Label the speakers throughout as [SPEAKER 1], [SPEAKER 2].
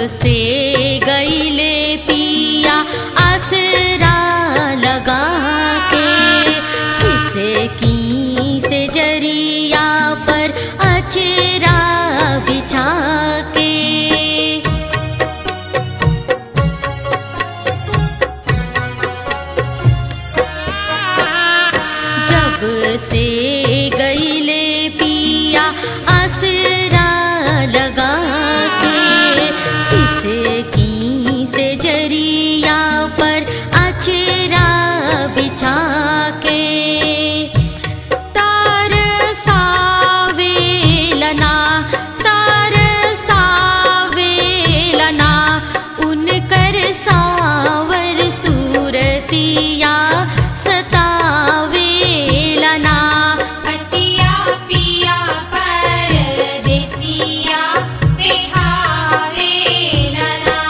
[SPEAKER 1] से गईले पिया आसरा लगा के सिसे की से जरिया पर अचरा बिछा के जब से गईले पिया आसरा लगा के सिसे की से जरिया पर अचरा बिछा के तार सावेलना तार सावेलना उनकर सावर सूरतिया सतावेलना
[SPEAKER 2] पतिया पिया परदेसिया बिठावे लना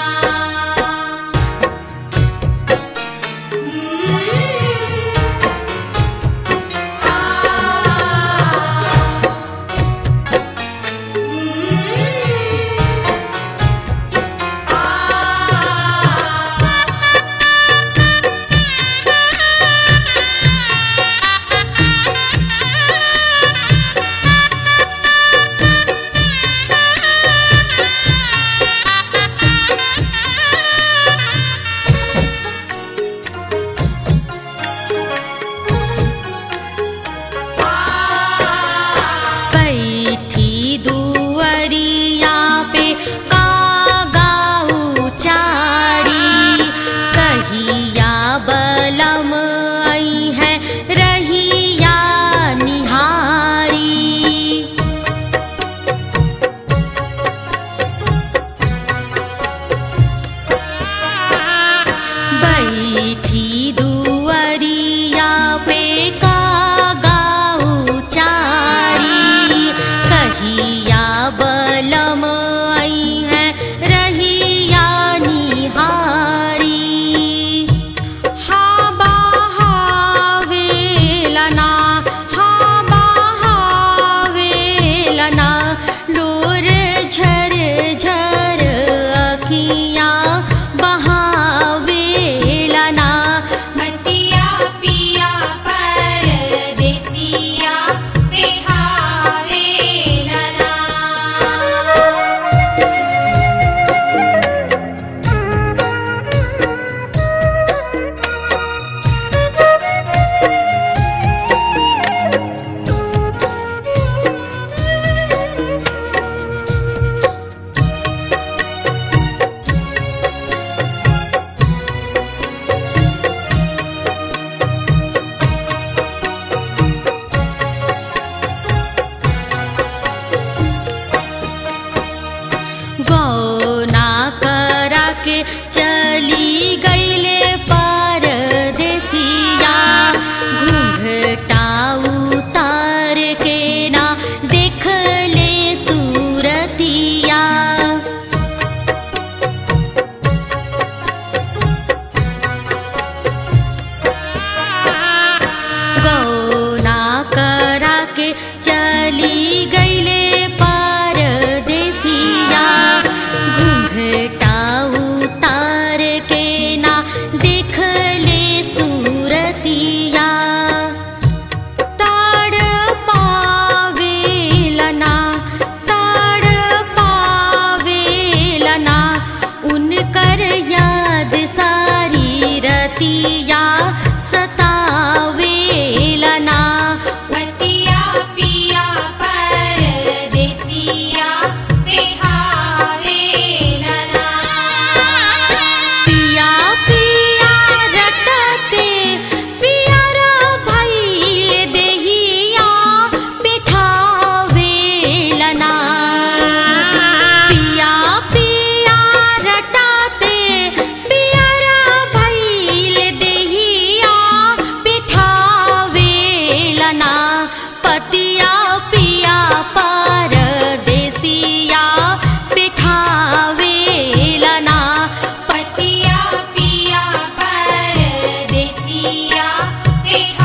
[SPEAKER 1] बैठी दुअरिया पे कागाऊ चारी कहिया बलम आई है रहिया निहारी बैठी दुअरिया पे कागाऊ चारी कहिया बलम आई है रहिया निहारी हा बाहावेलना हा बाहावेलना लोर झर झर अखियाँ बहावेलना
[SPEAKER 2] पतिया पिया परदेसिया बिठावे लना
[SPEAKER 1] गौना करा के चली गईले परदेसिया घूंघटा उतार के ना देख ले सूरतिया गौना करा के चली गईले परदेसिया घूंघटा उतार के ना देख ले सूरतिया ताड़ पावेलना ताड़ पावेलना उनकर याद सारी रतिया सतावेलना
[SPEAKER 2] पतिया पिया परदेसिया बिठावे लना
[SPEAKER 1] पिया पिया रटते पियरा भइल देहिया बिठावेलना पिया पिया रटते पियरा भइल देहिया बिठावेलना पतिया पिया परदेसिया बिठावेलना
[SPEAKER 2] पतिया पिया परदेसिया बिठावे